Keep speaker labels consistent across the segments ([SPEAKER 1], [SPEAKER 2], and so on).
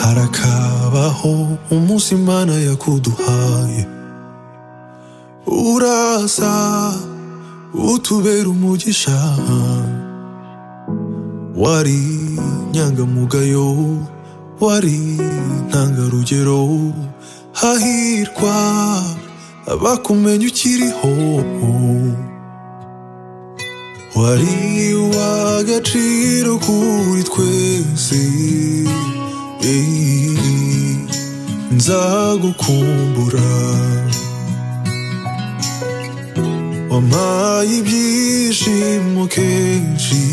[SPEAKER 1] harakabaho umunsi imana yakuduhaye uraza utubera umugisha wari inyangamugayo wari intangarugero hahirwa abakumenya ukiriho wari uw'agaciro kuri twese Eh, nzagukumbura wampaye ibyishimo kenshi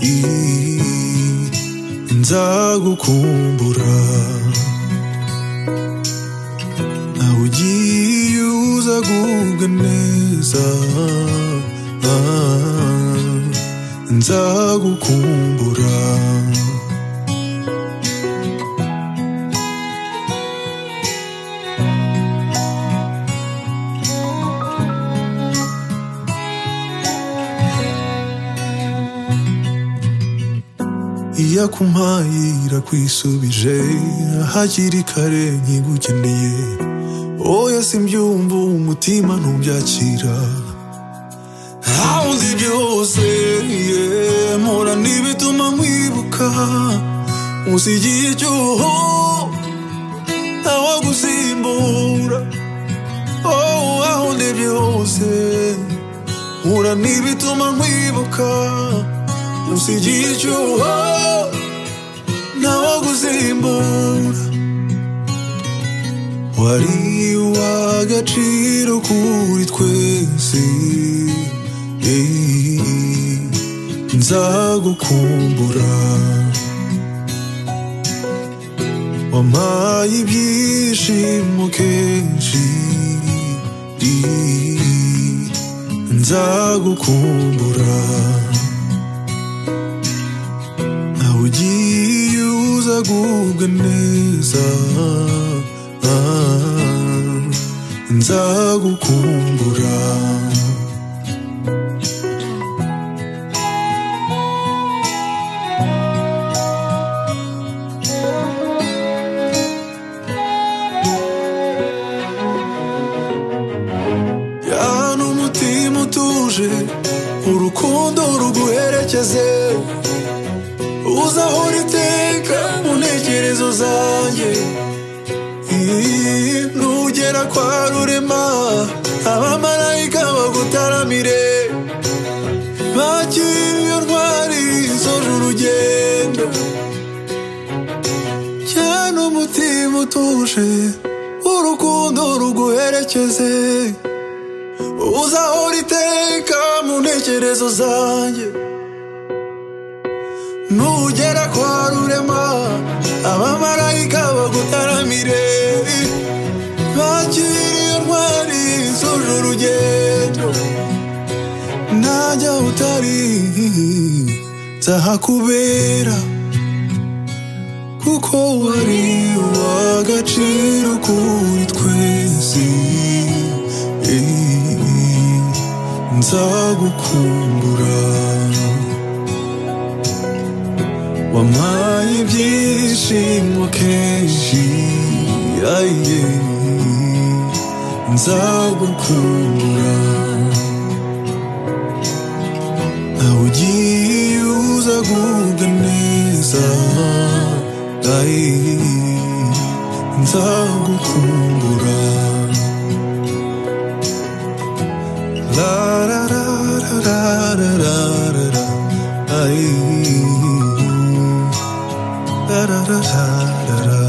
[SPEAKER 1] eh, nzagukumbura nawe ugiye uza gubwa neza ah, nzagukumbura iyo akumpaye irakwisubije hakiri kare nkigukeneye oya simbyumva umutima ntubyakira aho nzi byose yeah, mpora n'ibituma nkwibuka musigiye icyuho ntawagusimbura oh, aho ndi byose mpura n'ibituma nkwibuka musigiye icyuho ntawagusimbura wari uw'agaciro kuri twese eh, nzagukumbura wampaye ibyishimo kenshi eh, nzagukumbura nawe ugiye uza gubwa neza ah, nzagukumbura yaba n'umutima utuje urukundo ruguherekeze uzahora iteka mu ntekerezo zanjye Ii, nugera kwa rurema abamarayika bagutaramire bakiriye ntwari zoje urugendo cyane umutima utuje urukundo ruguherekeze uzahora iteka mu ntekerezo zanjye nugera kwa rurema abamarayika bagutaramire bakiriye ntwari zuje urugendo najya utari nzahakubera kuko wari uw'agaciro kuri twese Eh, nzagukumbura wampaye ibyishimo kenshi aye nzagukumbura nawe ugiye uza gubwa neza aye nzagukumbura la la la la la la la la aye Da-da-da-da-da-da.